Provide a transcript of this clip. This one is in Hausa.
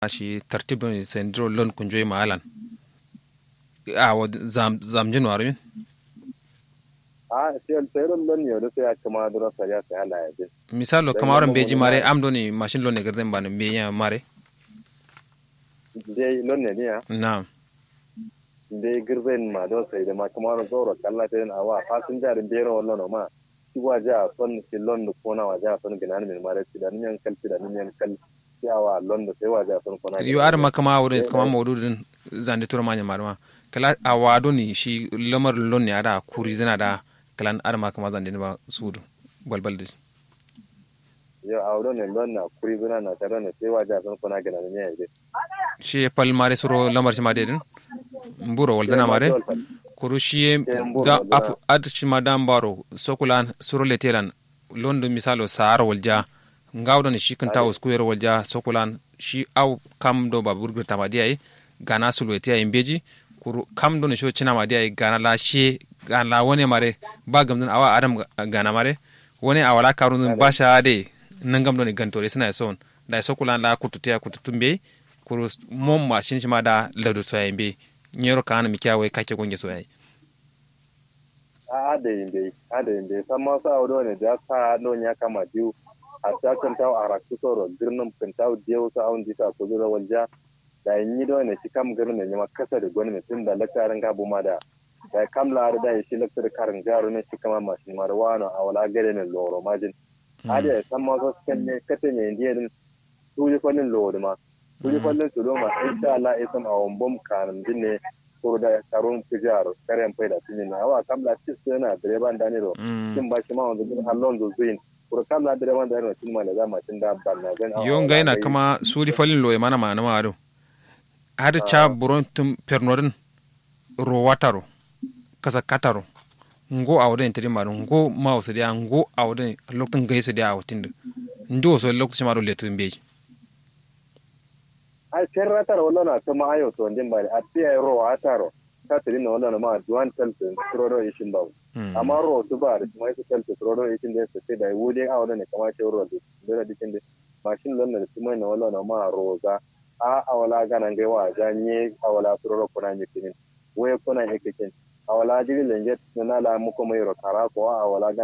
shi tartibin sendro lon kunjoy maalan a wa zam zamjin warin a sai sai ron lon ne da sai ya kama dura sa ya sai ala ya je misalo kamaron beji mare am doni machine lon ne garden ban me ya mare dai lon ne ya na dai girben ma do sai da ma kamar zoro kalla ta na wa fasinja da bero wallo ma shi waje a son shi lon da kona waje a son ginan min mare shi da niyan kalci da niyan kal yawa lon da sai waje a son kona yo ar ma kama wurin kama mawdudin zande tura manya marma kala a wado ni shi lamar lon ne ada kuri zina da kalan ar ma kama zande ba sudu balbal da yo a wurin ne lon na kuri zina na tare ne sai waje a son kona ginan min ya shi pal mare suro lamar shi ma dedin mburo wal dana mare kuru shi da ap ad shi ma dan baro sokulan suro letelan londo misalo saar walja ngawdo ni shi kanta uskuyer walja sokulan shi aw kam do ba burgur tamadi ay gana sulweti ay imbeji kuru kam do ni sho china madi ay gana la she gana la wone mare ba gamdun awa adam gana mare wone awala karun basha de nangam do ni gantore sina son da sokulan la kututia kututumbe kuru mom ma shin shi ma da ladu to ay imbe nyero kana mi kyawe kake gonge so ay a da yin dai a da yin dai san ma sa wado ne da sa non ya kama diu a ta kan tawo a rakku soro girnin kan tawo diyo sa awon jita ko zura walja da yin yi do ne shi kam girnin ne ma kasa da gwani mutum da lakarin gabu ma da da kam la da yi shi lakar karin garu ne shi kama mashin ma da wano a wala gare ne loro majin a da san ma so kan ne kate ne indiya din tuli kwallin loro ma tuli kwallin su do ma insha Allah isam a wombom kanin din ne kuro da karun fijar karen faida tuni na awa kamla tis na direban daniro kin ba shi ma wanda bin hallon zo zuin kuro kamla direban daniro tun ma da zama tun da ban na gan yon ga yana kama suri falin loye mana ma na maro har cha buron tum pernorin ro wataro kasa kataro ngo awden tiri maru ngo ma o sedia ngo awden lokton gaiso dia awtin ndo so lokto maro letu mbeji ai ferratar wala na to ma ayo to ndin bari ati ay ro ataro ta tiri no wala ma duan tel to trodo ishin ba amma ro to ba da mai to tel to trodo ishin da sai da wudi a wala ne kama ce ro da da dikin da mashin lan da kuma na wala na ma roza a a wala ganan gai wa janye a wala trodo kuna ne kinin waye kuna ne kikin a wala jiri lenje na la mu kuma yoro kara ko a wala